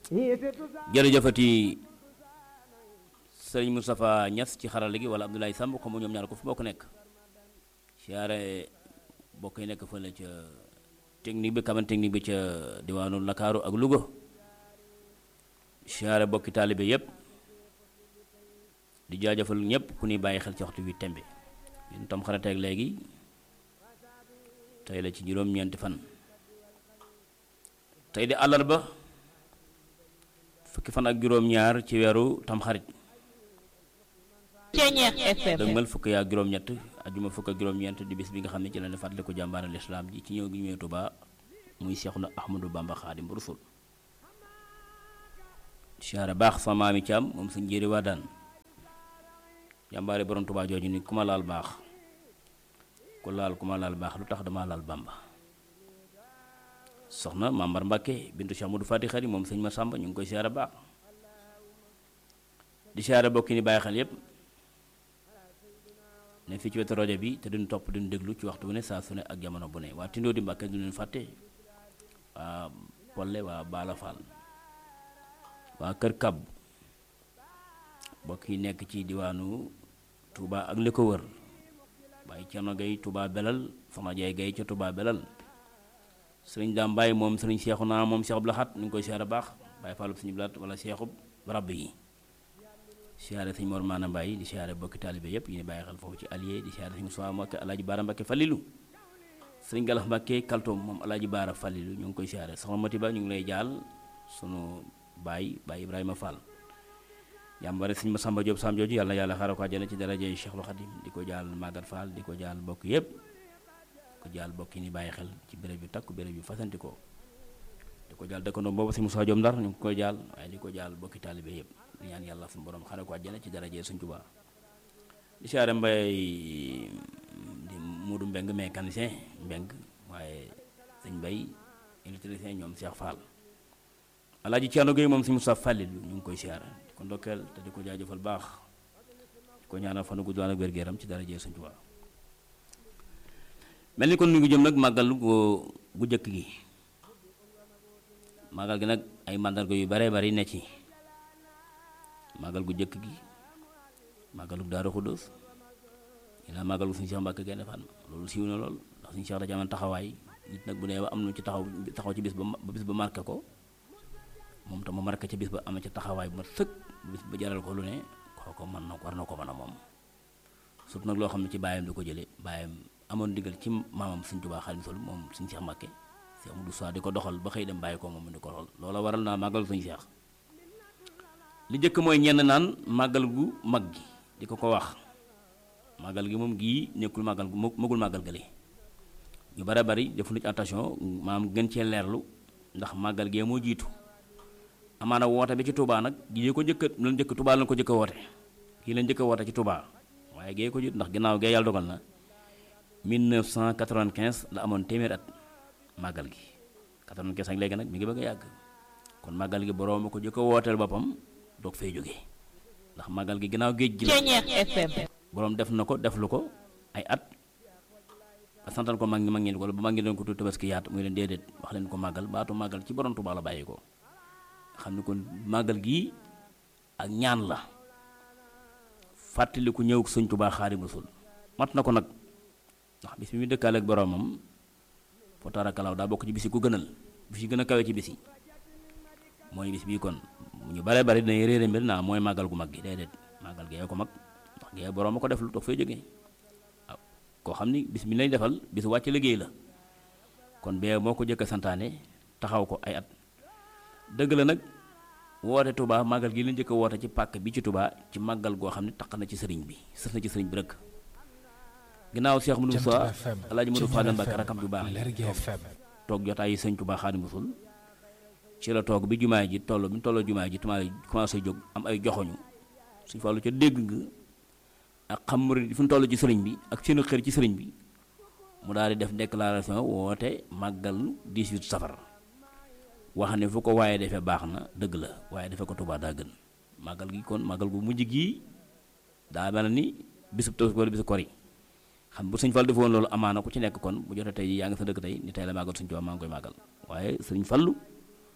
jërëjëfati sëriñ Moustapha Niass ci xarala gi wala Abdoulaye Samb xam ñoom ñaar ko fu bokk nekk siyaare bokk yi nekk fële ca technique bi kaman technique bi ca diwaanu Ndakaaru ak Louga siyaare bokki taalibe yépp di jaajëfal ñëpp ku ñuy bàyyi xel ci waxtu wi tembe ñun tam xarateeg léegi tey la ci juróom-ñeenti fan tey di àllarba fukki fan ak juróom-ñaar ci weeru tamxarit Ceñeex FM dëgmal fukki ak juróom-ñett ajuma fukk ak juróom-ñeent di bis bi nga xam ne ci la ne fàttali ko jàmbaare lislaam ji ci ñëw gi ñëwee Tuubaa muy Seexuna Ahmadu Bamba Xaadim Rasul siyaare baax sama maami Caam moom suñ njéeri waa daan jàmbaare borom Tuubaa jooju ni ku ma laal baax ku laal ku ma laal baax lu tax dama laal Bamba soxna Mambar Mbàkke bintu Cheikh Modou Fati Xari moom sëñ ma Sàmba ñu ngi koy siyaare baax di siyaare bokki ni bàyyi xel yépp ne fii ci wetu rajo bi te duñ topp duñ déglu ci waxtu bu ne saa su ne ak jamono bu ne waa Tindoo di Mbàkke du leen fàtte waa Polle waa Baala Fall waa Kër Kab bokk yi nekk ci diwaanu Touba ak li ko wër waaye Cerno Gay Touba Belal Soxna Jaay Gay ca Touba Belal sëriñ Daam Baay moom sëriñ Seexu naa moom Seexub Laxat ñu ngi koy siyaare baax Baay Fallub suñu blaat wala Seexub rab yi siyaare sëñ Mor Maana Mbaay di siyaare bokki taalibe yépp yi ni bàyyi xel foofu ci allié di siyaare sëñ Musaa Mbakke Alaaji Baara Mbakke Fallilu sëriñ Galax Mbakke Kaltoom moom Alaaji Baara Fallilu ñu ngi koy siyaare soxna Mati Ba ñu ngi lay jaal sunu baay baay Ibrahima Fall jàmbare sëñ Masamba Jóob Sam jooju yàlla na yàlla xaaral ko àjjana ci daraje Cheikhul Xadim di ko jaal Magat Fall di ko jaal bokk yépp di ko jaal bokk yi ni bàyyi xel ci béréb yu takku béréb yu fasanti ko di ko jaal dëkkandoo boobu sëñ Musaa Jóob Ndar ñu ngi koy jaal waaye di ko jaal bokki taalibe yépp di ñaan yàlla suñu borom xaaral ko àjjana ci daraje Sëñ Tuubaa di siyaare mbay di Muudu Mbeng mécanicien Mbeng waaye sëñ Mbay électricien ñoom Cheikh Fall Alaaji Ceerno Géey moom sëñ Musaa Fàllil ñu ngi koy siyaare di ko ndokkeel te di ko jaajëfal baax di ko ñaanal fanu gudd ak wér-gu-yaram ci daraje Sëñ Tuubaa mel ni kon ñu ngi jëm nag màggal gu gu jëkk gi màggal gi nag ay màndarga yu bare bari ne ci màggal gu jëkk gi màggalu Daaru Xuddoos ñu naan màggal gu suñu Cheikh Mbàkke Gaynde Fatma loolu siiw na lool ndax suñu Cheikh da amoon taxawaay nit nag bu nee ba am nu ci taxaw taxaw ci bis ba ba bis ba marqué ko moom tam ma marqué ca bis ba amee ca taxawaay bu ma sëkk bis ba jaral ko lu ne kooko mën na war na ko mën a moom surtout nag loo xam ne ci baayam di ko jëlee baayam amoon digal ci maamam Sëñ Tuubaa Xaadimu Rasuul moom suñu Cheikh Mbàkke Cheikh Modou Sow di ko doxal ba xëy dem bàyyi ko moom mu di ko doxal loola waral naa màggal suñu Cheikh li njëkk mooy ñenn naan màggal gu mag gi di ko ko wax màggal gi moom gii nekkul màggal gu magul màggal gële ñu bare bari defu ci attention maam gën cee leerlu ndax màggal gee moo jiitu amaana woote bi ci Touba nag gii ko njëkk la njëkk Touba lañ ko njëkk a woote kii la njëkk a woote ci Touba waaye gee ko jiitu ndax ginnaaw gee yàlla dogal na 1995 la amoon téeméer at màggal gi 95 ak léegi nag mi ngi bëgg a yàgg kon màggal gi boroom a ko njëkk a wooteel boppam doog fay jóge ndax màggal gi ginnaaw géej gi la Ceñeex FM boroom def na ko def lu ko ay at ba santal ko mag ñi mag ñi ko ba mag ñi doon ko tudd tabaski yaat muy leen déedéet wax leen ko màggal baatu màggal ci borom Tuubaa la bàyyi ko xam ni kon màggal gii ak ñaan la fàttali ku ñëw Sëñ Tuubaa Xaadimu Rasuul mat na ko nag ndax bis bi muy dëkkaale ak boromam foo taarakalaw daa bokk ci bis yi ku gënal bis yi gën a kawe ci bis yi mooy bis bii kon ñu bare bari dinañ réere mbir naa mooy màggal gu mag gi déedéet màggal gee ko mag ndax gee borom a ko def lu toog fay jógee waaw koo xam ni bis bi lay defal bis wàcc liggéey la kon bee moo ko jëkk a santaane taxaw ko ay at dëgg la nag woote Touba màggal gi la njëkk a woote ci pàkk bi ci Touba ci màggal goo xam ne taq na ci sëriñ bi sës na ci sëriñ bi rek ginnaaw Cheikh Modou Moussa Alaaji Modou Fadal Mbàkke rakam ju baax toog jotaay yi sëñ Touba Xaadimu Rasuul ci la toog bi jumaa ji toll bi mu tolloo jumaa ji tumaa commencé jóg am ay joxoñu suñ fàllu ca dégg nga ak xam murid fu mu toll ci sëriñ bi ak seenu xër ci sëriñ bi mu daal di def déclaration woote màggal 18 safar wax ne fu ko waaye defee baax na dëgg la waaye defee ko Tuubaa daa gën màggal gi kon màggal gu mujj gii daa mel ni bisub Tabaski wala bisub kori xam bu sëñ Fall defoon loolu amaana ku ci nekk kon bu jotee tey yaa ngi sa dëkk tey ni tey la màggal sëñ Tuubaa maa ngi koy màggal waaye sëriñ Fallu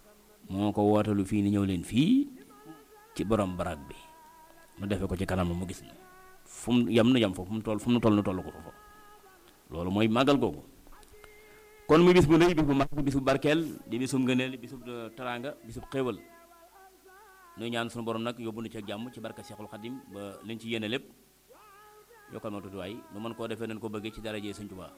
moo ko wootalu fii ni ñëw leen fii ci borom barab bi nu defe ko ci kanam mu gis na fu mu yem nu yem fa fu mu toll fu mu toll nu toll ko fa loolu mooy màggal googu kon muy bis bu rëy bis bu mag bis bu barkeel di bisum ngëneel bisub teraanga bisub xéewal nuy ñaan sunu borom nag yóbbu nu ci ak jàmm ci barka Seexul Xadim ba liñ ci yéene lépp yokkal ma tuuti waay nu mën koo defee nañ ko bëggee ci darajee Sëñ Tuubaa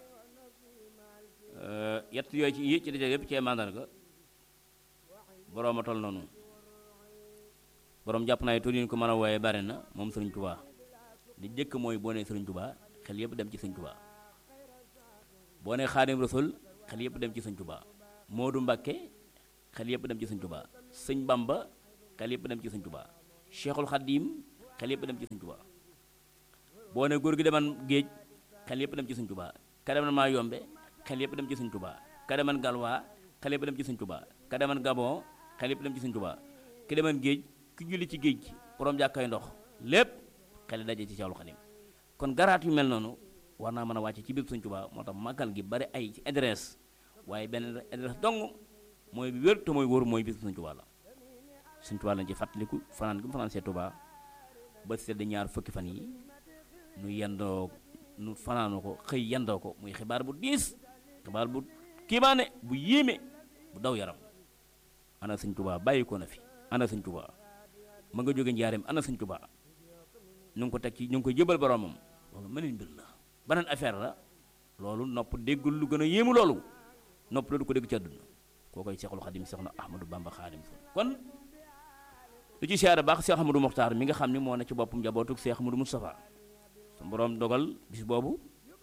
yett yooyu ci yi ci dajale yépp ci mandarga borom a toll noonu borom jàpp naa tur yi ko mën a wooyee bare na moom Sëriñ Tuubaa di jëkk mooy boo nee Sëriñ Tuubaa xel yépp dem ci Sëñ Tuubaa boo nee Xaadim Rasul xel yépp dem ci Sëñ Tuubaa Moodu Mbàkke xel yépp dem ci Sëñ Tuubaa Sëñ Bamba xel yépp dem ci Sëñ Tuubaa Cheikhul Xadim xel yépp dem ci Sëñ Tuubaa boo ne góor gi deman géej xel yépp dem ci Sëñ Tuubaa ka deman maa yombe xel yépp dem ci Sëñ Tuubaa ka deman galwaa xel yépp dem ci Sëñ Tuubaa ka deman gabon xel yépp dem ci Sëñ Tuubaa ki deman géej ki julli ci géej borom jàkkay ndox lépp xel daje ci Cheikhul Xadim kon garaat yu mel noonu war naa mën a wàcce ci biir Sëñ Tuubaa moo tax màggal gi bari ay ci adresse waaye benn adresse dong mooy bi wér te mooy wóor mooy bis Sëñ Tuubaa la Sëñ Tuubaa lañ ci fàttaliku fanaan gi mu fanaan see Tuubaa ba sedd ñaar fukki fan yi nu yendoo nu fanaanoo ko xëy yendoo ko muy xibaar bu diis xibaar bu kiimaane bu yéeme bu daw yaram ana Sëñ Tuubaa bàyyi ko na fi ana Sëñ Tuubaa ma nga jóge njaareem ana Sëñ Tuubaa ñu ngi ko teg ci ñu ngi koy jëbal boromam loolu meneen mbir la beneen affaire la loolu nopp déggul lu gën a yéemu loolu nopp la du ko dégg ci àdduna koo koy Seexul Xadim Seex na Ahmadou Bamba Xaadim kon lu ci siyaare baax Seex Ahmadou Moxtaar mi nga xam ni moo ne ci boppam njabootug Seex Ahmadou Moustapha su boroom dogal bis boobu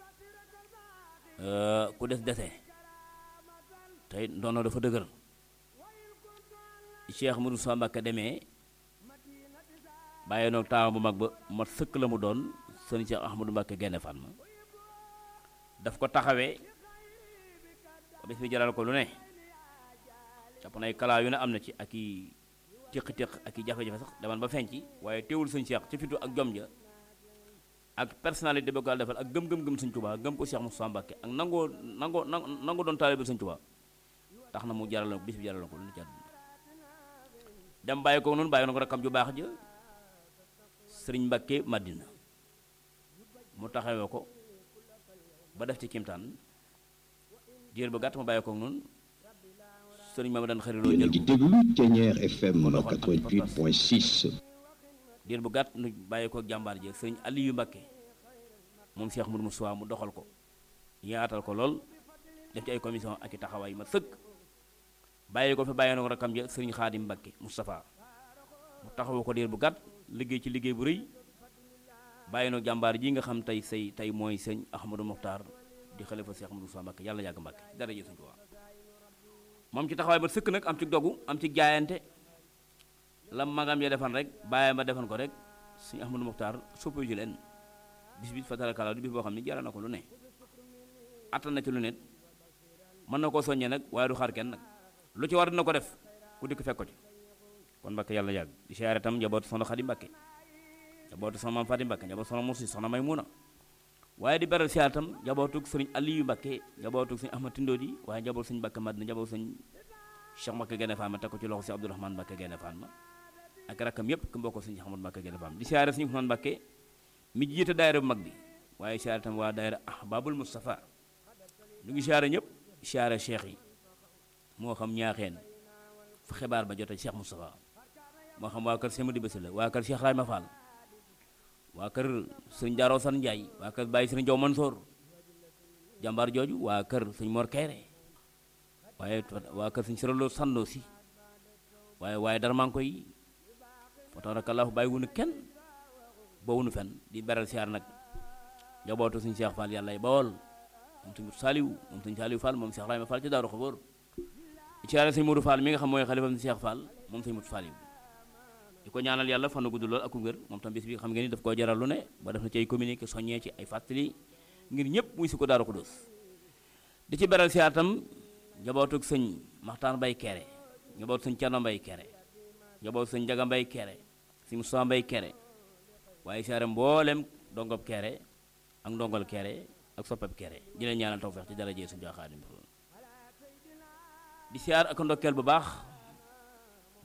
ku des dese tey ndono dafa dëgër Seex Ahmadou Moustapha Mbakke demee bàyyi noog taawam bu mag ba mat sëkk la mu doon sëñ Seex Ahmadou Mbakke Gaynde Fatma daf ko taxawee bis bi jaral ko lu ne jàpp nay kalaa yu ne am na ci ak i téq-téq ak i jafe-jafe sax demal ba feeñ ci waaye teewul sëñ Seex ci fitu ak jom ja ak personnalité bi ko defal ak gëm-gëm-gëm sëñ Tuubaa gëm ko Seex Mustafaa Mbàkke ak nangoo nangoo nangoo doon taalibe sëñ Tuubaa tax na mu jaral bis bi jaral ko lu ne ci àdduna dem bàyyi ko noonu bàyyi na ko rakkam ju baax ja sëriñ Mbàkke Madina mu taxawee ko ba def ci kimtaan diir bu gàtt ma bàyyi ko noonu sëriñ Mamadou daan xariloo yéen a ngi déglu Thiéniere FM 88.6. diir bu gàtt nu bàyyi ko jàmbaar ji sëriñ Aliyu Mbàkke moom Cheikh Moudou Moussa mu doxal ko yaatal ko lool def ci ay commission ak i taxawaay ma sëkk bàyyi ko fi bàyyi na ko rakkam ja sëriñ Xaadim Mbàkke Moustapha mu taxawu ko diir bu gàtt liggéey ci liggéey bu rëy bàyyi na jàmbaar ji nga xam tey say tey mooy sëñ Ahmadou Mokhtar di xalifa Cheikh Moudou Moussa Mbàkke yàlla yàgg Mbàkke dara ji sëñ Tuubaa moom ci taxawaay ba sëkk nag am ci dogu am ci jaayante la magam ya defan rek bàyyi ma defan ko rek sëñ Ahmadou Mokhtar soppi ji leen bis bi fatarakala di bis boo xam ne jaral na ko lu ne attan na ci lu ne mën na koo soññee nag waaye du xaar kenn nag lu ci war dina ko def ku dikk fekk ko ci kon Mbàkke yàlla yàgg di siyaare tam njabootu soxna Xadi Mbàkke njabootu soxna Maam Fati Mbàkke njabootu soxna Musi soxna Maymuna waaye di beral siyaare tam njabootug sëriñ Aliyu Mbàkke njabootug sëriñ Ahmad Tindóodi waaye njabootu sëriñ Mbàkke Madina njabootu sëriñ Cheikh Mbàkke Gaynde Fatma teg ko ci loxo si Abdourahmane Mbàkke Gaynde Fatma ak rakkam yépp ku mbokk sëriñ Ahmad Mbàkke Gaynde Fatma di siyaare sëriñ Usmaan Mbàkke mi jiite daayira bu mag bi waaye siyaare tam waa daayira Ahbabul Mustafa ñu ngi siyaare ñëpp siyaare cheikh yi moo xam ñaaxeen fa xibaar ba jote Cheikh Moustapha moo xam waa kër Sëmadi Basi la waa kër Cheikh Rayma Fall waa kër sëñ Jaaroo San Njaay waa kër Baye Sëriñ Jow Mansoor jàmbaar jooju waa kër sëñ Mor Kayre waaye waa kër sëñ Sëralo Sandoo si waaye waaye dara maa ngi koy fa tabarakallahu bàyyi wunu kenn ba wunu fen di beral siyaar nag njabootu sëñ Cheikh Fall yàlla bawol moom sëñ Saaliw moom sëñ Saaliw Fall moom Cheikh Rayma Fall ci Daaru Xaboor siyaare sëñ Modou Fall mi nga xam mooy xalifam Cheikh Fall moom sëñ Modou Fall yi di ko ñaanal yàlla fan gudd lool ak wér moom tam bis bi xam ngeen ni daf koo jaral lu ne ba def na ci ay communiqué soññee ci ay fàttali ngir ñëpp muy si ko Daaru Xudoos di ci beral siyaar tam njabootug sëñ Maxtaan Mbay Kere njabootu sëñ Cerno Mbay Kere njabootu sëñ Njaga Mbay Kere sëñ Musaa Mbay Kere waaye siyaare mboolem dongob Kere ak ndongol Kere ak soppeb Kere di leen ñaanal tawfeex ci dara jee suñu Xaadim di siyaar ak ndokkeel bu baax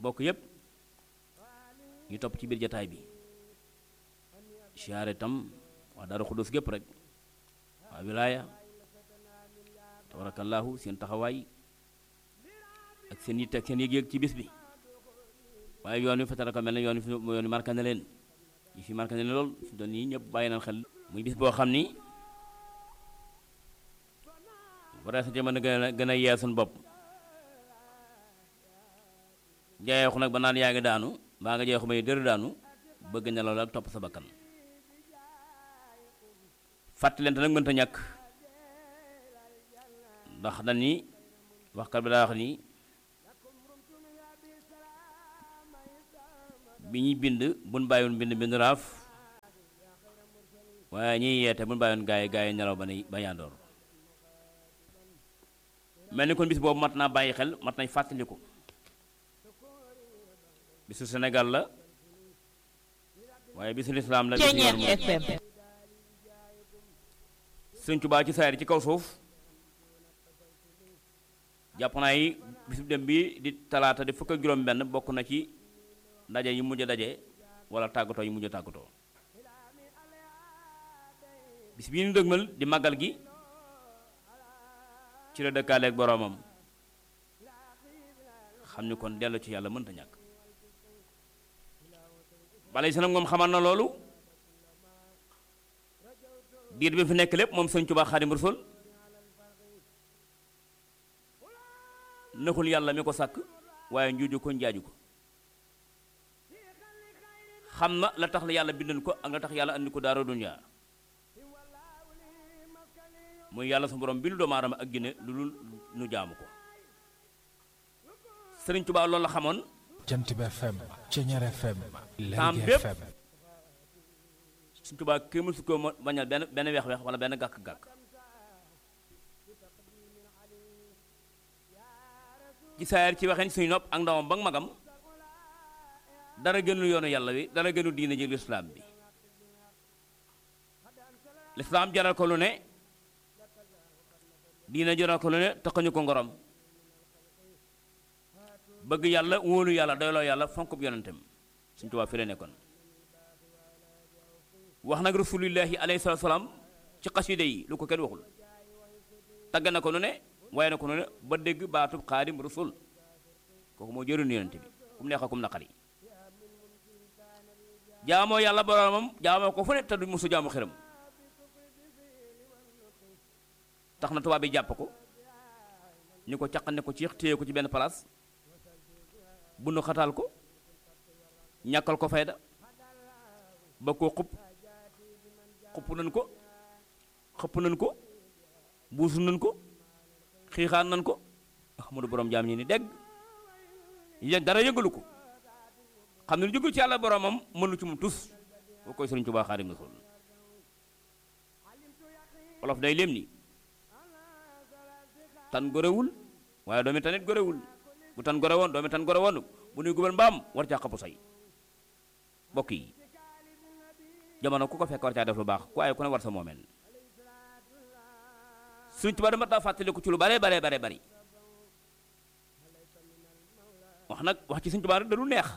bokk yépp ñu topp ci biir jataay bi siyaare tam waa Daaru Xudus gépp rek waa wilaaya tabarakallahu seen taxawaay ak seen yitte ak seen yëg-yëg ci bis bi waaye yoon wi fatara ko mel ne yoon wi yoon wi marqué na leen yi fi marqué na leen lool fi doon nii ñëpp bàyyi nañ xel muy bis boo xam ni war sa ci mën a gën a gën a yee suñu bopp jayeexu nag ba naan yaa ngi daanu baa nga jeexu may dër daanu bëgg nelaw la ak topp sa bakkan fàttalente nag mënta ñàkk ndax dañ ni waxkat bi daa wax ni bi ñuy bind buñ bàyyoon bind bind raaf waaye ñuy yeete buñ bàyyoon gaay gaay nelaw ba ne ba yandoor mel ni kon bis boobu mat naa bàyyi xel mat nañ fàttaliku bisu Sénégal la waaye bisu lislaam la bisu yoon moom Sëñ Tuubaa ci saayir ci kaw suuf jàpp naa yi bisu dem bi di talaata di fukk ak juróom benn bokk na ci ndaje yi mujj daje wala tàggatoo yi mujj tàggatoo bis bii ñu dëgmal di màggal gi ci la dëkkaaleeg boroomam xam ni kon dellu ci yàlla mënta ñàkk bale si nag moom xamal na loolu diir bi fi nekk lépp moom Sëñ Tuubaa Xaadimu Rasuul naxul yàlla mi ko sàkk waaye njuuju ko njaaju ko xam na la tax la yàlla bindan ko ak la tax yàlla andi ko daara dunya muy yàlla su borom bi lu doomu aadama ak ginne lu dul nu jaamu ko Sëriñ Tuubaa loolu la xamoon Jant bi FM Ceñeer FM Taam Lergui bépp. FM Sëriñ Tuubaa kii mësu ko mo- bañal benn benn weex-weex wala benn gàkk-gàkk ci saayar ci waxeen suñu nopp ak ndawam ba ak magam dara gënul yoonu yàlla wi dara gënul diine ji lislaam bi lislaam jaral ko lu ne diine jaral ko lu ne taxañu ko ngorom bëgg yàlla wóolu yàlla doyloo yàlla fonkub yonentam Sëriñ Tuubaa fi la nekkoon wax nag rasulillahi alayhi salaatu salaam ci xasida yi lu ko kenn waxul tagg na ko nu ne waaye na ko nu ne ba dégg baatub xaadim rasul kooku moo jëriñu yonent bi kum neex ak kum naqari jaamoo yàlla boromam jaamoo ko fu ne te du musu jaamu xiram tax na tubaab bi jàpp ko ñu ko caq ne ko ci téye ko ci benn place bu nu xataal ko ñàkkal ko fayda ba koo xupp xupp nañ ko xëpp nañ ko buusu nañ ko xiixaan nañ ko Ahmadu borom jaam ñi ni dégg yéen dara yëngalu ko xam ne lu jógul ci yàlla boromam mënu ci mu tus boo koy Sëriñ Tuubaa Xaadimu Rasuul olof day léem ni tan gorewul waaye doomi tanit gorewul bu tan gore woon doomi tan gore woon bu nuy gubal mbaam war caa xapu say bokk yi jamono ku ko fekk war caa def lu baax ku ay ku ne war sa moomeel Sëriñ Tuubaa dama taa fàttaliku ci lu bare bare bare bari wax nag wax ci Sëriñ Tuubaa rek da du neex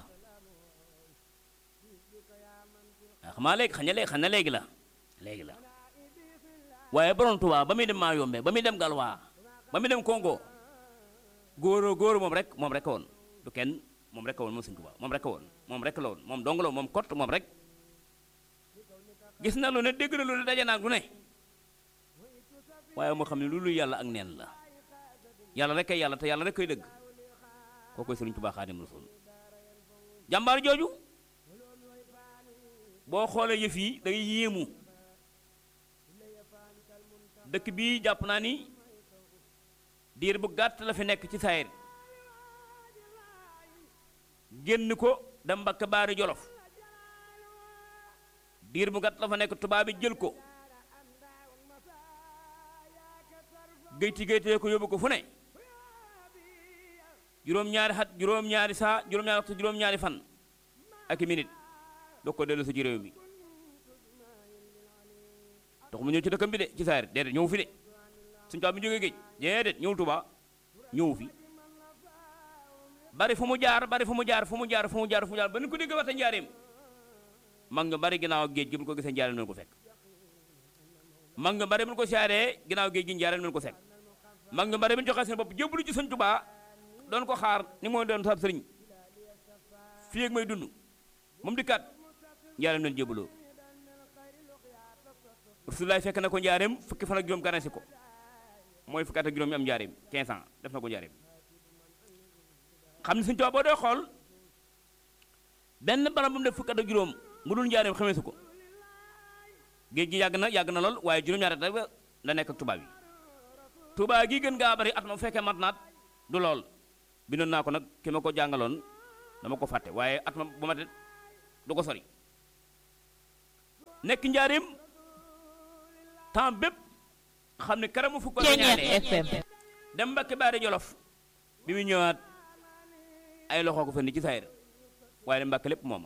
waa xamaa léegi xañ na léegi xañ na léegi la léegi la waaye borom Tuubaa ba muy dem maa yombe ba muy dem galwaa ba muy dem Congo góor góor moom rek moom rek woon du kenn moom rek woon moom Sëriñ Tuubaa moom rek woon moom rek la woon moom dong la woon moom kott moom rek gis na lu ne dégg na lu ne daje naa lu ne waaye moo xam ne loolu yàlla ak neen la yàlla rek kay yàlla te yàlla rek koy dëgg koo koy Sëriñ Tuubaa Xaadimu Rasuul jàmbaar jooju boo xoolee yëf yi da ngay yéemu dëkk bii jàpp naa ni diir bu gàtt la fi nekk ci saayir génn ko dem Mbàkke Baari Jolof diir bu gàtt la fa nekk tubaab bi jël ko géyti géytee ko yóbbu ko fu ne juróom-ñaari xat juróom-ñaari saa juróom-ñaari waxtu juróom-ñaari fan ak i minute doo ko dellu si ci réew mi tax mu ñëw ci dëkkam bi de ci saayir déedéet ñëw fi de suñu tubaab bi jógee géej déedéet ñëw Tuubaa ñëw fi bari fu mu jaar bari fu mu jaar fu mu jaar fu mu jaar fu mu jaar ba nu ko dégg waxta njaareem mag nga bari ginnaaw géej gi bu ko gisee njaareem nañu ko fekk mag nga bari bu ñu ko siyaaree ginnaaw géej gi njaareem nañu ko fekk mag nga bari bu ñu joxee seen bopp jébbalu ci sëñ Tuubaa doon ko xaar ni mooy doon sab sëriñ fii ak may dund moom di kat njaareem nañu jébbaloo Rasulullaay fekk na ko njaareem fukki fan ak juróom ganasi ko mooy fukki at ak juróom yi am njaareem 15 ans def na ko njaareem xam ne Sëñ Tuubaa boo dee xool benn barab bu mu def fukki at ak juróom mu dul njaareem xamee su ko géej gi yàgg na yàgg na lool waaye juróom-ñaari at rek la nekk ak tubaab yi tubaab gi gën ngaa bari at ma bu fekkee mat naat du lool bindoon naa ko nag ki ma ko jàngaloon dama ko fàtte waaye at ma bu ma de du ko sori nekk njaareem temps bépp xam ne karamu fukk la ñaanee FM dem Mbàkke Baari Jolof bi mu ñëwaat ay loxo ko fendi ci saayir waaye dem Mbàkke lépp mooma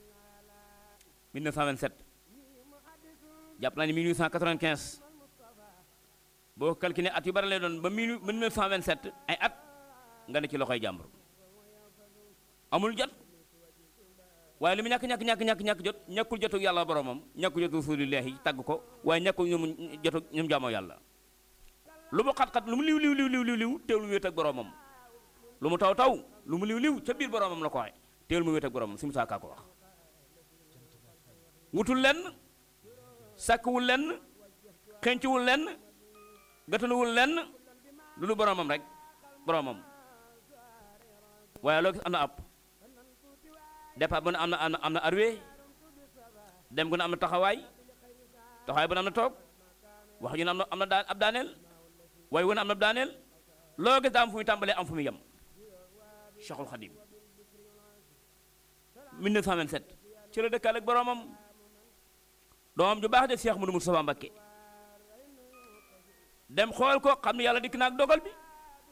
1927 jàpp naa ni 1895 boo calculé at yu bari lay doon ba 1927 ay at nga ne ci loxoy jàmbur amul jot waaye li mu ñàkk ñàkk ñàkk ñàkk ñàkk jot ñàkkul jotu yàlla boromam ñàkkul jotu rasulillahi tàgg ko waaye ñàkkul ñoom jotu ñoom jaamoo yàlla lu mu xat-xat lu mu liw liw liw liw liw liw teewul mu wéet ak boromam lu mu taw taw lu mu liw liw ca biir boromam la ko waxe teewul mu wéet ak boromam si mu saakaa ko wax wutul lenn sàkkwul lenn xenciwul lenn gatanuwul lenn lu lu boromam rek boromam waaye loo gis am na app départ bu ne am na am na am na arwee dem gu ne am na taxawaay taxawaay bu ne am na toog wax ju ne am na am na daan ab daaneel waaye wu ne am na ab daaneel loo gis daa am fu muy tàmbalee am fu muy yem Cheikhul Khadim 1927 ci la dëkkaale ak boromam doomam ju baax de Cheikh Modou Moustapha Mbacké dem xool ko xam ne yàlla dikk na ak dogal bi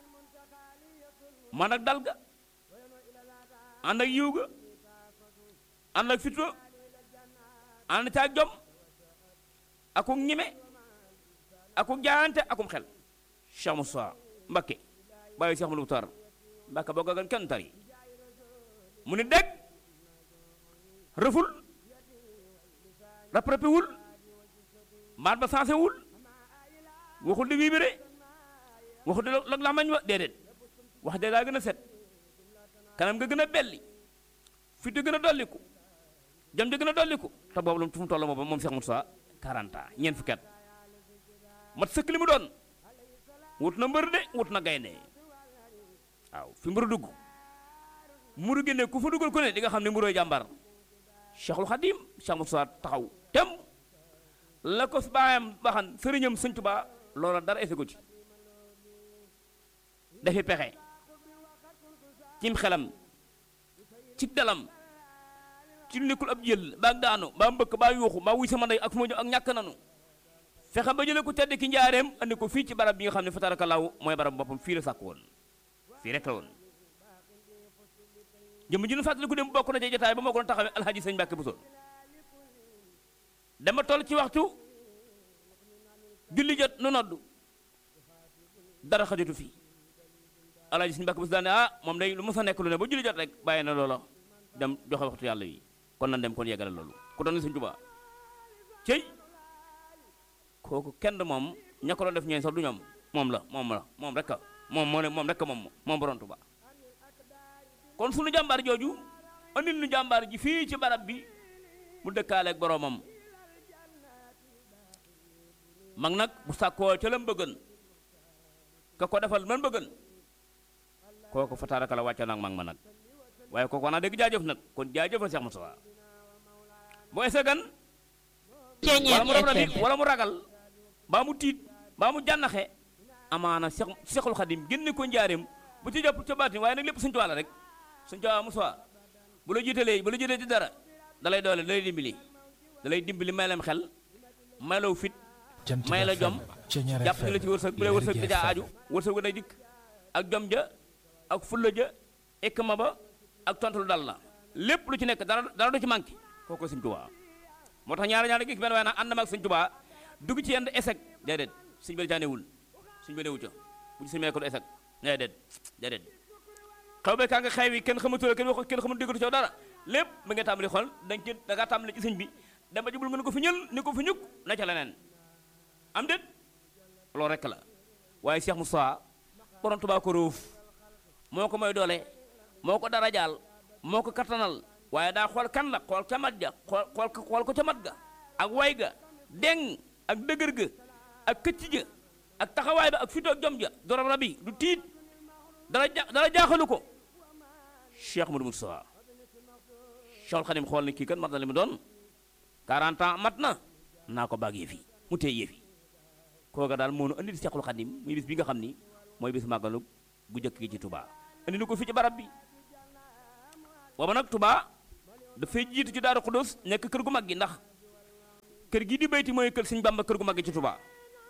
man ak dal ga ànd ak yiw ga ànd ak fitro ànd ca ak jom akuk ñime akuk jaayante akum xel Cheikh Moussa Mbacké bàyyi Cheikh Modou Tar Mbacké boo gagan kenn tari mu ni dégg rëful rapproché wul maat ba sensé wul waxul di wiibire waxul di log lamañ wa déedéet wax de daa gën a set kanam nga gën a belli fit di gën a dolliku jam di gën a dolliku te boobu lu fu mu toll boobu moom Cheikh Moussa 40 ans ñeent fukki at mat sëkk li mu doon wut na mbër de wut na gaynde waaw fi mbër dugg muru génne ku fa duggal ku ne di nga xam ne mburooy jàmbar Cheikhul Khadim Cheikh Moussa taxaw tem la ko baayam baxan sëriñam Sëñ Tuubaa loola dara ese ko ci dafi pexe cim xelam ci dalam ci lu nekkul ab jël baa daanu baa mbëkk baa yuuxu baa wuy sama ndey ak fu ma jëm ak ñàkk nanu fexe ba jële ko tedd ki njaareem andi ko fii ci barab bi nga xam ne fa tarakallaahu mooy barab boppam fii la sàkk woon fii rek la woon jëm ji nu fàttali ko dem bokk na ci jotaay ba moo ko doon taxawee alhaji sëñ Mbàkke Buso dama toll ci waxtu julli jot nu noddu dara xajatu fii alhaji sëñ Mbàkke Buso daane ah moom day lu mos a nekk lu ne ba julli jot rek bàyyi na loola dem joxe waxtu yàlla yi kon nan dem kon yeggale loolu ku doon sëñ Tuubaa cëy kooku kenn moom ña ko doon def ñeen sax du ñoom moom la moom la moom rek a moom moo ne moom rek a moom moom borom Tuubaa kon sunu jàmbaar jooju andil nu jàmbaar ji fii ci barab bi mu dëkkaale ak boromam mag nag bu sàkkoo ca lam bëggan ka ko defal man bëggan kooku fa taaraka la wàcca nag mag ma nag waaye kooku wax naa dégg jaajëf nag kon jaajëfal Cheikh Moussa bu ese gan wala mu rab nit wala mu ragal baa mu tiit baa mu jànnaxe amaana Cheikh Cheikhul Khadim génne ko njaareem bu ci jàpp ca baatin waaye nag lépp suñu tuwaala rek suñu tuwaala Moussa bu la jiitalee bu la jiitalee ci dara dalay doole dalay dimbali dalay dimbali may lam xel may law fit may la jom jàpp ni la ci wërsëg bu lay wërsëg da caa aju wërsëg ga day dikk ak jom ja ak fulla ja ikma ba ak tontu lu dal la lépp lu ci nekk dara dara du ci manqué kooku Sëñ Tuubaa moo tax ñaari ñaari gis benn waaye nag ànd ma ak Sëñ Tuubaa dugg ci yenn échec déedéet suñ bëri jaanewul suñ bëri newu ca bu ci suñu meekul échec déedéet déedéet xew be kaa nga xew yi kenn xamatula kenn wax kenn xamatu déggatu ci dara lépp ba nga tàmbali xool dañ ci da ngaa tàmbali ci sëñ bi dama jubul nga ne ko fi ñël ni ko fi ñukk na ca leneen am déet loolu rekk la waaye Cheikh Moussa borom Tuubaa ko róof moo ko may doole moo ko dara jaal moo ko kattanal waaye daa xool kan la xool ca mat ja xool xool xool ko ca mat ga ak way ga deng ak dëgër ga ak këcc ja ak taxawaay ba ak fito ak jom ja dorom rabi du tiit dara ja dara jaaxalu ko Cheikh Modou Moustapha Cheikh Khadim xool ni kii kan mat na li mu doon 40 ans mat na naa ko baag yëf yi mu téye yëf yi kooka daal moo nu andi di Cheikhul Khadim muy bis bi nga xam ni mooy bis màggalu gu jëkk gi ci Touba andi na ko fii ci barab bi booba nag Touba dafay jiitu ci Daaru Xudus nekk kër gu mag gi ndax kër gi di bayti mooy kër Sëñ Bamba kër gu mag gi ci Touba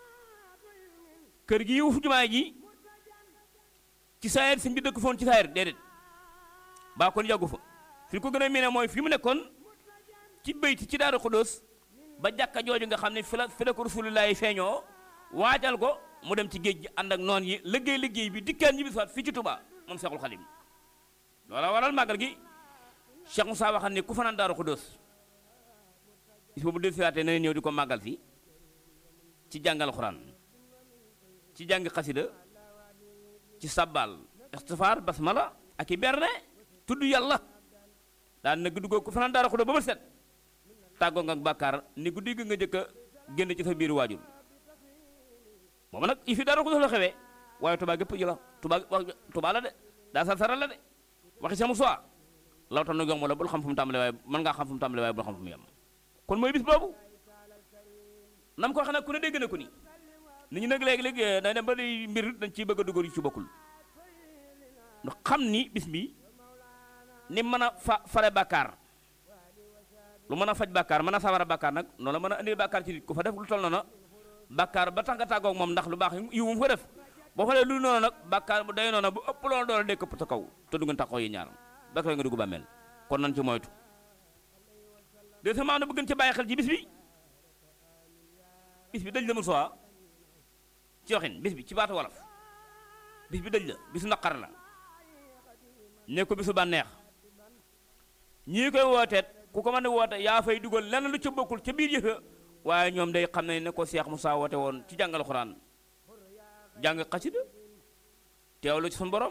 kër gi wufu jumaa ji ci saayir sëñ bi dëkk foon ci saayir déedéet baa kon yàggu fa fi ko gën a miine mooy fi mu nekkoon ci bayti ci Daaru Xudus ba jàkka jooju nga xam ne fi la fi la ko Rasulullaahi feeñoo waajal ko mu dem ci géej gi ànd ak noon yi liggéey liggéey bi dikkaan ñibbi soit fii ci Touba moom Seexul Xadim loola waral màggal gi Cheikh Moussa waxal ne ku fanaan Daaru Xudus bis boobu del siwaatee na ñëw di ko màggal si ci jàngal xuraan ci jàng xasida ci sabbal istifaar basmala ak i berne tudd yàlla daan na guddi googu ku fanaan Daaru Xudus ba ba set tàggoo nga ak bàkkaar ni guddi gi nga jëkk a génn ci sa biir waajur moom nag yi fi Daaru Xudus la xewee waaye Touba gépp ji la Touba Touba la de daa sar saral la de waxi sama soi lawta nu yomb la bul xam fu mu tàmbale waaye mën ngaa xam fu mu tàmbale waaye bul xam fu mu yem kon mooy bis boobu nam ko xam ne ku ne dégg na ko ni nit ñi nag léegi-léegi day dem ba di mbir dañ ciy bëgg a dugal yu ci bokkul ndax xam ni bis bi ni mën a fa fare bàkkaar lu mën a faj bàkkaar mën a sawara bàkkaar nag noonu la mën a indi bàkkaar ci nit ku fa def lu toll noonu bàkkaar ba tax nga tàggoog moom ndax lu baax yi mu fa def boo fa dee lu noonu nag bàkkaar bu day noonu bu ëpp loolu doole day këpp ta kaw te du ngeen taxaw yi ñaar bàkkaar nga dugg bàmmeel kon nan ci moytu deuxièmement na bëgg ci bàyyi xel ci bis bi bis bi dëj la mu soi ci waxin bis bi ci baatu wolof bis bi dëj la bisu naqar la ne ko bisu bànneex ñii koy wooteet ku ko mën a woote yaa fay dugal lenn lu ca bokkul ca biir yëfa waaye ñoom day xam ne ne ko Seex Musaa woote woon ci jàngal xuraan jàng xasida teewlu ci sun borom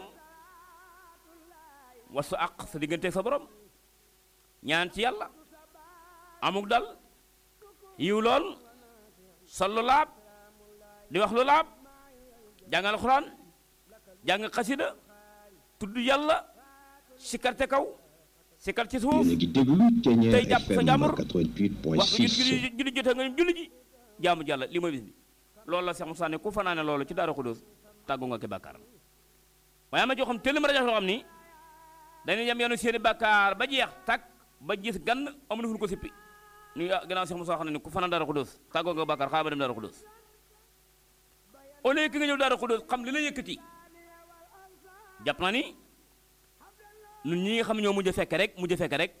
wasu àq sa digganteeg sa borom ñaan ci yàlla amuk dal yiw lool sol lu laab di wax lu laab jàngal xuraan jàng xasida tudd yàlla sikarte kaw sikar ci suuf yéen a ngi déglu Thiéniere tey jàpp sa FM jàmbur 88.6 waxtu julli julli jotee nga julli ji jaamu jàlla li mooy bis bi loolu la Seex Musaa ne ku fanaane loolu ci Daaru Xudóos tàggu nga ki bàkkaar waaye ama joo xam tëllim rajo yoo xam ni dañuy yem yoonu seeni bàkkaar ba jeex tàkk ba gis gann amuñu fu ñu ko sippi ñu ah gannaaw Seex Musaa xam ne ni ku fanaan Daaru Xudóos tàggoo nga bàkkaar xaaral ba dem Daaru Xudóos au lieu que nga ñëw Daaru Xudóos xam li la yëkkati jàpp naa ni ñun ñi nga xam ñoo mujj a fekke rek mujj a fekke rek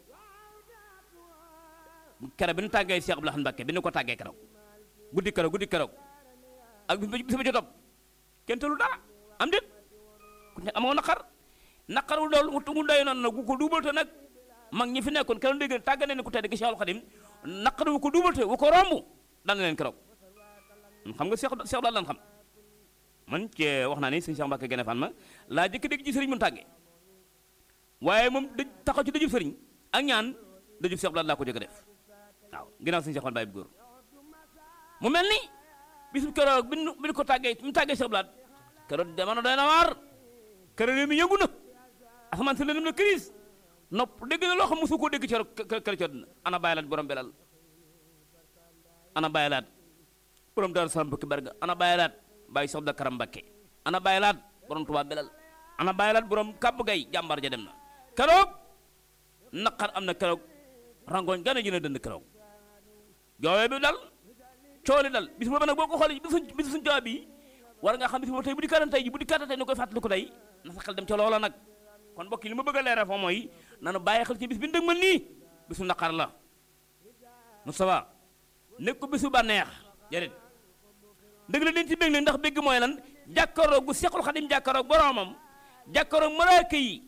kere bi ñu tàggee Cheikh Abdoul Ahad Mbacké bi ñu ko tàggee keroog guddi keroog guddi keroog ak bis bis ba ci topp kenn tëlu dara am déet ku ne amoo naqar naqarul dool mu mu doy noonu nag bu ko duubalte nag mag ñi fi nekkoon keroog dégg tàggane ne ku tedd gi Cheikhul Khadim naqar wu ko duubalte wu ko romb daan na leen keroog xam nga Cheikh Cheikh daal lan xam man ci wax naa ni sëñ Cheikh Mbacké gene fan ma laa jëkk dégg ci sëriñ mun tàggee waaye moom dëj taxaw ci dëjub sëriñ ak ñaan dëjub Cheikh Abdoul Ahad laa ko jëkk def waaw ginnaaw sëñ Cheikh Fall Baye bu góor mu mel ni bisu keroog bi nu bi nu ko tàggee bi mu tàggee Cheikh Abdoul Ahad keroog jamono doy na waar keroog réew mi yëngu na asamaan si lëndëm na crise nopp dégg na loo xam mosu koo dégg ci kër ci àdduna ana bàyyi laat borom belal ana bàyyi laat borom Daaru Salaam Mbàkke Barga ana bàyyi laat bàyyi Cheikh Abdou Karam Mbàkke ana bàyyi laat borom Tuubaa belal ana bàyyi laat borom kàbb gay jàmbar ja dem na keroog naqar am na keroog rangoñ gane ji na dënd keroog joowee bi dal cooli dal bis boobu nag boo ko xoolee bisu bisu suñu jawab bi war nga xam bis boobu tey bu di kaatan tey ji bu di kaatan tey ni koy fàttali ko tey na sa xel dem ca loola nag kon mbokk yi li ma bëgg a leeral foofu mooy nanu bàyyi xel ci bis bi ndëg mal nii bisu naqar la Moustapha nekk ko bisu bànneex déedéet dëgg la dañ ci bég nag ndax bégg mooy lan jàkkaroog gu Seexul Xadim jàkkaroog boromam jàkkaroog malaaka yi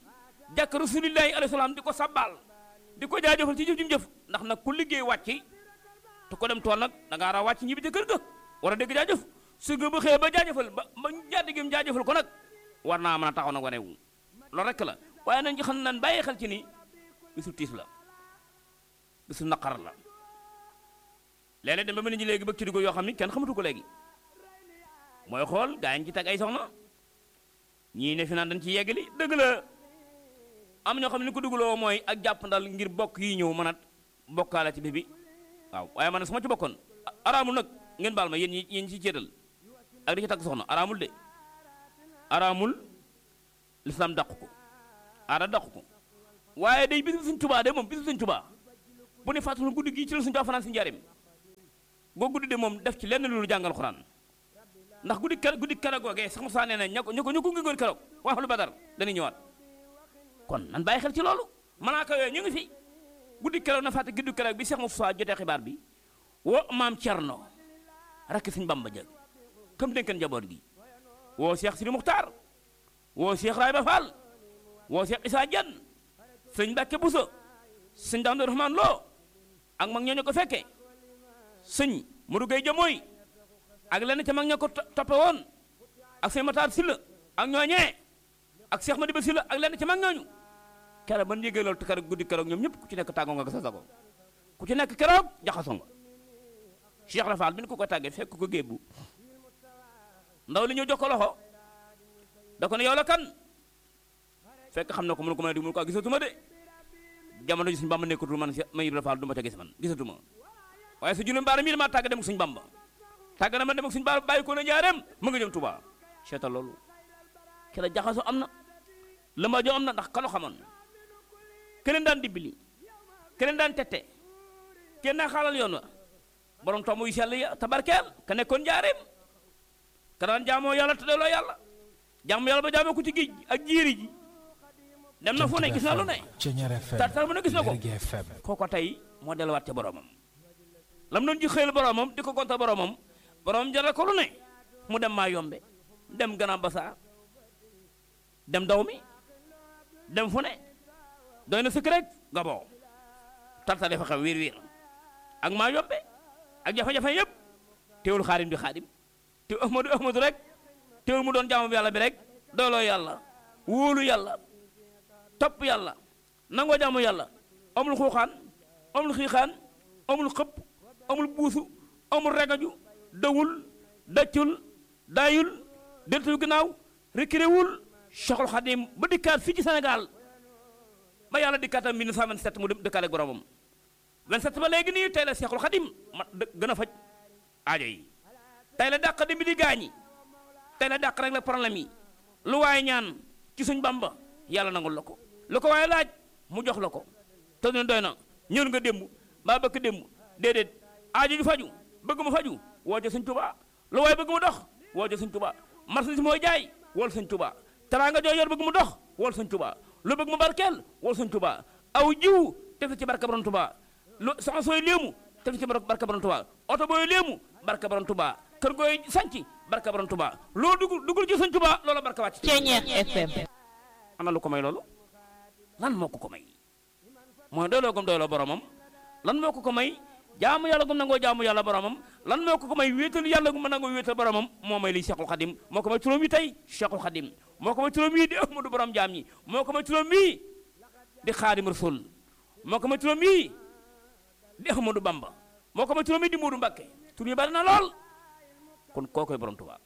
jàkk rasulillahi alayhi salaam di ko sabbaal di ko jaajëfal ci jëf ji mu jëf ndax nag ku liggéey wàcc te ko dem tool nag da ngaa ra wàcc ñibbi ca kër ga war a dégg jaajëf su nga ba xëyee ba jaajëfal ba ba jaati gi mu jaajëfal ko nag war naa mën a taxaw nag wane wu loolu rek la waaye nañ ci xam nan bàyyi xel ci ni bisu tiis la bisu naqar la léeg-léeg dem ba mel ni léegi bëgg ci dugg yoo xam ni kenn xamatu ko léegi mooy xool gaa yi ci teg ay soxna ñii ne fi naan dañ ci yeggali dëgg la am ñoo xam ne ni ko dugaloo mooy ak jàpp ndal ngir bokk yi ñëw mën a bokkaale ci bi bi waaw waaye man su ma ci bokkoon araamul nag ngeen baal ma yéen ñi yéen ñi ci céetal ak di ci tagg soxna araamul de araamul lislaam dàq ko aada dàq ko waaye day bisu suñ tubaa de moom bisu suñ tubaa bu ne fàttali guddi gii ci la suñ tubaa fanaan si njaarim boo guddi de moom def ci lenn lu jàngal xuraan ndax guddi kere guddi kere googee sax Musaa nee na ña ko ña ko ñu ko ngigoon keroog wax lu badar dañuy ñëwaat kon nan bàyyi xel ci loolu malaaka yooyu ñu ngi fi guddi keroog na fàtte guddi keroog bi Seex Musaa jotee xibaar bi woo maam Cerno rakk Sëñ Bamba jëg comme dénkan njaboot gi woo Seex Sidi Muxtaar woo Seex Rayba Fall woo Seex Isaa Jeen sëñ Mbàkke Buso sëñ Daam Rahmaan Lo ak mag ñooñu ko fekke sëñ Modou Gueye Jamooy ak lenn ca mag ña ko toppe woon ak sëñ Mataar Silla ak ñooñee ak Seex Madiba Silla ak lenn ca mag ñooñu keroog ban yégee loolu te keroog guddi keroog ñoom ñëpp ku ci nekk tàggoo nga ko sa sago ku ci nekk keroog jaxasoo nga Cheikh Rafal bi ñu ko ko tàggee fekk ko gébbu ndaw li ñëw jox ko loxo da ko ne yow la kan fekk xam na ko mënu ko mën a di mënu ko gisatuma de jamono ji suñu bamba nekkatul man ma Ibra Fall du ma ca gis man gisatuma waaye su juróom baara mii damaa tàgg dem ak suñu bamba tàgg na ma dem ak suñu baara bàyyi ko na jaareem mu nga jëm Tuubaa seetal loolu kera jaxaso am na lëmba joo am na ndax kalo xamoon keneen daan dibbili keneen daan tette kenn naa xaalal yoon wa borom tomb yu sell ya tabarkeel ka nekkoon jaareem ka daan jaamoo yàlla te doyloo yàlla jaamu yàlla ba jaamoo ko ci géej ak jiiri ji dem na fu ne gis na lu ne tar tar mu ne gis na ko kooko tey moo delluwaat ca boromam lam doon ji xëyal boromam di ko gonta boromam boromam jaral ko lu ne mu dem maa yombe dem Grand Bassam dem daw mi dem fu ne doy na sëkk rek gaboo tartale fa xew wiir wiir ak maa yombe ak jafe-jafe yëpp teewul xaadim di xaadim te ahmadu ahmadu rek teewul mu doon jaamu bi yàlla bi rek doyloo yàlla wóolu yàlla topp yàlla nangoo jaamu yàlla amul xuuxaan amul xiixaan amul xëpp amul buusu amul regaju dawul daccul daayul deltul gannaaw rekiréwul Cheikhul Khadim ba dikkaat fii ci Sénégal ba yàlla dikkaatam 1927 mu dem dëkkaale ak boromam 27 ba léegi nii tey la Cheikhul Khadim ma gën a faj aajo yi tey la dàq di bi di gaañi tey la dàq rek la problème yi lu waaye ñaan ci suñ bamba yàlla nangul la ko lu ko waaye laaj mu jox la ko te ne doy na ñëw nga démb mbaa bëkk démb déedéet aajo ju faju bëgg mu faju woo ja sëñ Tuubaa lu waaye bëgg mu dox woo ja sëñ Tuubaa marchandise mooy jaay wool sëñ Tuubaa teraanga joo yor bëgg mu dox wool sëñ Tuubaa lu bëgg mu barkeel wool sëñ Tuubaa aw jiw def ci barka borom Tuubaa lu soxna sooy léemu def ci barka borom Tuubaa oto booy léemu barka borom Tuubaa kër gooy sanc barka borom Tuubaa loo dugul dugul ci sëñ Tuubaa loola barka wàcc Ceeñeex FM ana lu ko may loolu lan moo ko ko may mooy doyloo gom doyloo boromam lan moo ko ko may jaamu yàlla gum nangoo jaamu yàlla boromam lan moo ko ko may wéetal yàlla gum nangoo wéetal boromam moo may lii Cheikhul Khadim moo ko may turam yi tey Cheikhul Khadim moo ko may turam yi di Ahmadu borom jaam ñi moo ko may turam yi di Xaadim Rasul moo ko may turam yi di Ahmadu Bamba moo ko may turam yi di Moodu Mbàkke tur yi bari na lool kon koo koy borom Tuubaa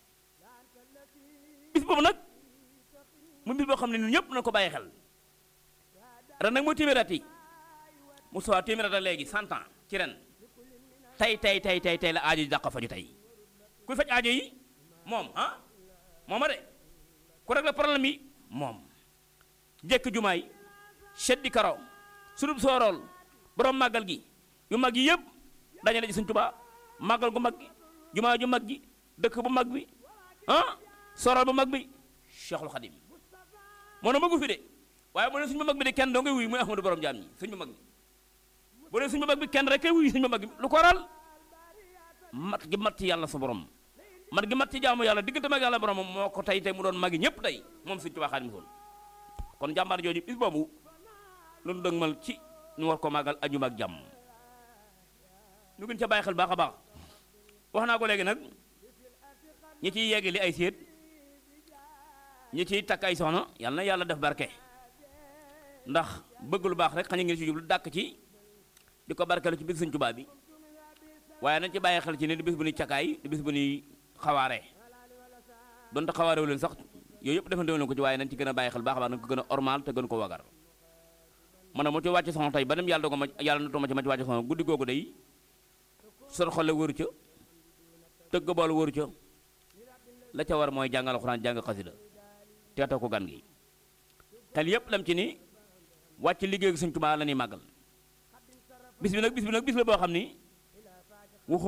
bis boobu nag mu bis boo xam ne ñun ñëpp nañ ko bàyyi xel ren nag mooy téeméer at yi mu soo téeméer at léegi cent ans ci ren tey tey tey tey tey la aajo yi dàq faju tey kuy faj aajo yi moom ah mooma de ku rek la problème yi moom jekk jumaay seddi karo sunub soorool borom màggal gi yu mag yi yëpp dañu ne ci Sëñ Tuubaa màggal gu mag gi jumaa ju mag gi dëkk bu mag bi ah soorool bu mag bi Cheikhul Khadim moo na magu fi de waaye bu ne suñu mag bi de kenn doo ngay wuy muy Ahmadu borom jaam ñi suñu mag bi bu ne suñu mag bi kenn rek kay wuy suñu mag bi lu ko waral mat gi mat ci yàlla sa borom mat gi mat ci jaamu yàlla diggante mag yàlla borom moo ko tey tey mu doon magi ñëpp tey moom Sëñ Tuubaa Xaadimu Rasuul kon jàmbaar jooju bis boobu loolu dëgmal ci ñu war ko màggal ajuma ak jàmm ñu gën ca bàyyi xel baax a baax wax naa ko léegi nag ñi ciy yeggali ay séet ñi ciy takk ay soxna yàlla na yàlla def barke ndax bëgg lu baax rek xaña ngi ci jublu dàkk ci di ko barkeelu ci bis Sëñ Tuubaa bi waaye nañ ci bàyyi xel ci ne di bis bu ñuy cakaay di bis bu ñuy xawaare donte xawaarewu leen sax yooyu yëpp defante leen ko ci waaye nañ ci gën a bàyyi xel baax a baax nañ ko gën a ormal te gën ko wagar man mu ci wàcc soxna tey ba dem yàlla dogo ma yàlla na tooma ci ma ci wàcc soxna guddi googu day sor xole wëru ca tëgg bool wëru ca la ca war mooy jàngal alxuraan jàng xasida teeta ko gan gi xel yëpp lam ci ni wàcc liggéey Sëñ Tuubaa la ñuy màggal bis bi nag bis bi nag bis la boo xam ni